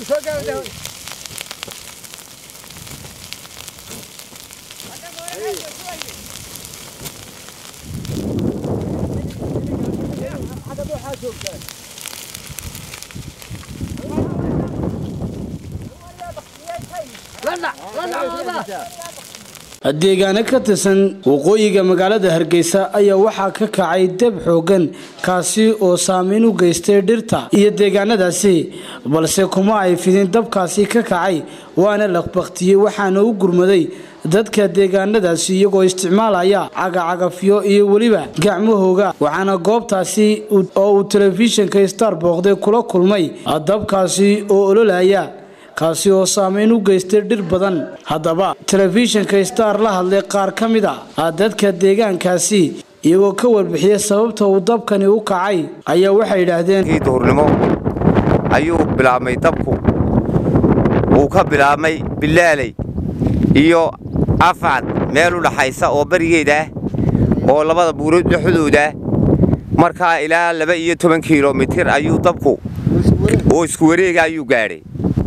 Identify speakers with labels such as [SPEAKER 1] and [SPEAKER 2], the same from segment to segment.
[SPEAKER 1] deegaano ka tirsan waqooyiga magaalada hargeysa ayaa waxaa ka kacay deb xoogan kaasi oo saameyn u geystay dhirta iyo deegaanadaasi balse kuma ay fidin dabkaasi ka kacay waana laqbaktiyey waxaana u gurmaday dadka deegaanadaasi iyagoo isticmaalaya cagacagafyo iyo weliba gacmahooga waxaana goobtaasi oo uu telefishinka star booqday kula kulmay dabkaasi oo ololaya kaasi oo saameyn u geystay dhir badan haddaba telefishinka star la hadlay qaar ka mid a dadka deegaankaasi iyagoo ka warbixiyay sababta uu dabkani u kacay ayaa waxay yidhaahdeen
[SPEAKER 2] duhurnimo ayuu bilaabmay dabku wuu ka bilaabmay bilaaley iyo afcad meel u dhaxaysa oo berigeed ah oo labada buurood dhexdooda markaa ilaa laba iyo toban kilomitir ayuu dabku oo isku wareega ayuu gaadhay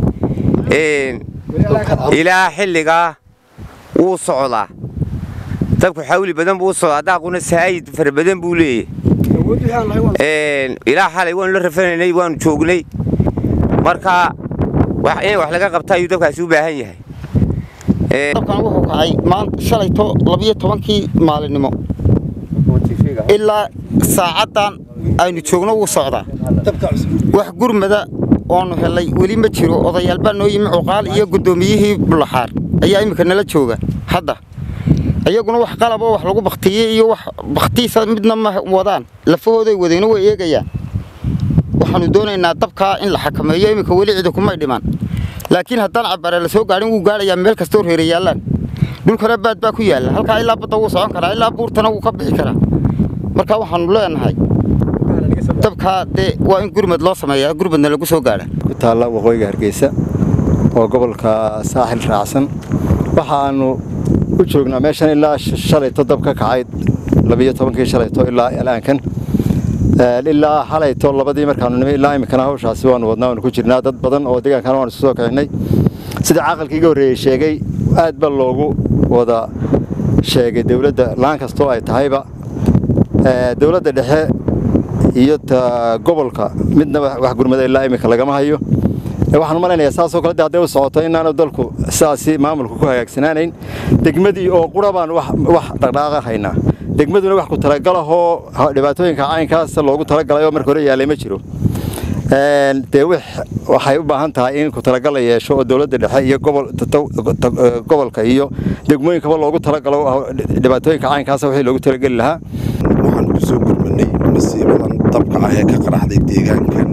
[SPEAKER 2] ilaa xilligaa wuu socdaa dabku xawli badan buu u socdaa daaquna saayid fara badan buu leeyahay ilaa xalay waanu la rafanaynay waanu joognay markaa in wax laga qabta ayuu dabkaasi u baahan yahay
[SPEAKER 3] dabkan wuxuu kacay shalayto labiyo tobankii maalinimo ilaa saacaddan aynu joogno wuu socdaa wax gurmada oonu helay weli ma jiro odayaal baa noo yimi cuqaal iyo guddoomiyihii bullaxaar ayaa iminka nala jooga hadda iyaguna wax qalaboo wax lagu baktiyey iyo wax bakhtiisa midna ma wadaan lafahooday wadayno way eegayaan waxaannu doonaynaa dabkaa in la xakameeyo iminka weli cidi kumay dhiman laakiin haddaan cabbaare la soo gaadhin wuu gaadhayaa meel kastoo reera yaallaan dhulkana baad baa ku yaalla halkaa ilaa badda wuu socon karaa ilaa buurtana wuu ka bixi karaa marka waxaannu leenahay dabkaa dee waa in gurmad loo sameeyaa gurmadna lagu soo gaadha
[SPEAKER 4] ku taalla waqooyiga hargeysa oo gobolka saaxil raacsan waxaannu u joognaa meeshan ilaa shalayto dab ka kacay labiyo tobankii shalayto ilaa alaankan ilaa xalayto labadii markaanu nimi ilaa iminkana hawshaasi waanu wadnaa waanu ku jirnaa dad badan oo deegaankana waanu isu soo kicinay sida caqalkii iga horreeyey sheegay aad ba loogu wada sheegay dowladda laan kastoo ay tahayba dowladda dhexe iyo ta gobolka midna wax gurmada ilaa iminka lagama hayo waxaan malaynayaa saasoo kale de hadday u socoto inaanu dalku sidaasi maamulku ku hagaagsanaanayn degmadii oo qura baan wax dhaqdhaaqa haynaa degmaduna wax ku talagalahoo dhibaatooyinka caynkaas loogu talagalay oo marka hore yaalay ma jiro dee waxay u baahan tahay in ku talagal la yeesho oo dowladda dhexe iyo gobolka iyo degmooyinkaba loogu talagalo dhibaatooyinka caynkaas wixii loogu talageli lahaa
[SPEAKER 5] waxaan ku soo gurmanay masiibadan dabka ah ee ka qaraxday deegaankan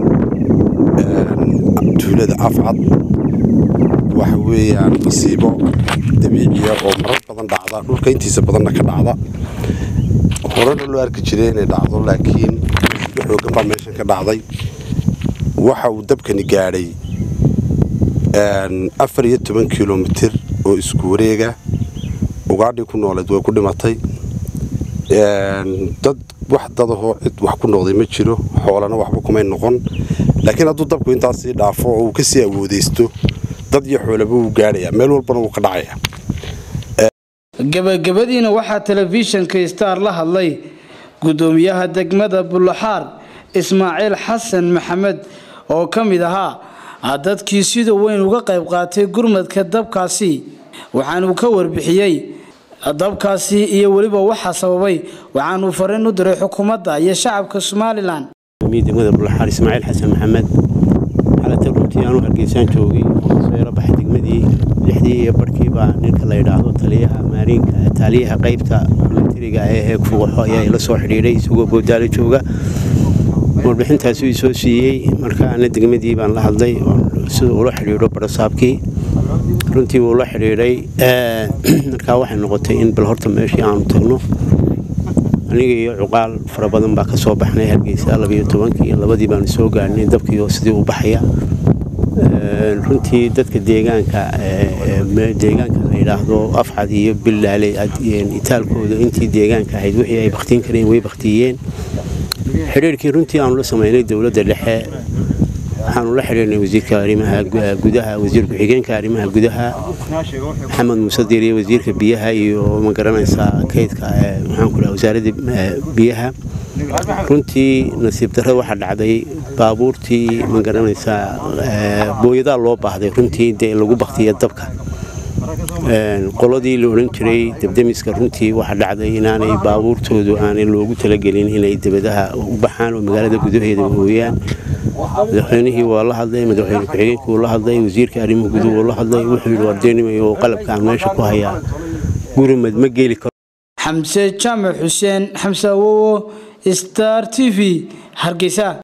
[SPEAKER 5] tuulada afcad waxa weeyaan masiibo dabiiciya oo marar badan dhacda dhulka intiisa badanna ka dhacda horena loo arki jiray inay dhacdo laakiin xoogan baa meeshan ka dhacday waxa uu dabkani gaadhay afar iyo toban kilomitir oo isku wareega ugaadhii ku nooleed way ku dhimatay dad wax dadahoo cid wax ku noqday ma jiro xoolana waxba kumay noqon laakiin hadduu dabku intaas sii dhaafo oo uu kasii awoodaysto dad iyo xoolaba wuu gaadhayaa meel walbana wuu ka dhacayaa
[SPEAKER 1] gabagabadiina waxaa telefishinka star la hadlay gudoomiyaha degmada bullaxaar ismaaciil xasan maxamed oo ka mid ahaa dadkii sida weyn uga qayb qaatay gurmadka dabkaasi waxaanuu ka warbixiyey dabkaasi iyo weliba waxaa sababay waxaanuu fariin u diray xukuumadda iyo shacabka somalilan
[SPEAKER 6] degmada bullaxaar ismaaciil xasan maxamed xalata runtii aanu hargeysaan joogay soo yaro baxay degmadii lixdii iyo barhkiibaa ninka la yidhaahdo taliyaha maariinka taaliyaha qaybta militariga ee heeg fugaxo ayaa ila soo xidhiidhay isagoo boodaalo jooga warbixintaasi uu soo siiyey marka ana degmadii baan la hadlay sida ula xidhiidho barasaabkii runtii wuu la xidhiidhay markaa waxay noqotay in bal horta meeshii aanu tagno aniga iyo cuqaal fara badan baa ka soo baxnay hargeysa labiyo tobankii labadii baanu soo gaadhnay dabkiioo sidii u baxaya runtii dadka deegaanka deegaanka la yidhaahdo afcad iyo bilaale itaalkooda intii deegaanka ahayd wixii ay baktiin kareen way baktiyeen xidhiirkii runtii aanu la samaynay dowladda dhexe waxaanu la xidhiirnay wasiirka arrimaha gudaha wasiir ku-xigeenka arrimaha gudaha maxamed muuse diiriye wasiirka biyaha iyo ma garanaysaa kaydka maxaanku dhaha wasaaradda biyaha runtii nasiib darro waxaa dhacday baabuurtii ma garanaysaa booyadaa loo baahday runtii dee lagu baktiya dabka qoladii la odhan jiray debdemiska runtii waxaa dhacday inaanay baabuurtoodu aanay loogu talagelin inay debadaha u baxaan oo magaalada gudaheeda ooyaan madaxweynihii waa la hadlay madaxweyne ku-xigeenkii wuu la hadlay wasiirka arrimuhu guduhu wuu la hadlay wuxuu yidhi wardeenimayo qalabka aan meesha ku hayaa gurmad ma geli karo
[SPEAKER 1] xamse jaamac xuseen xamse awowo star t v hargeysa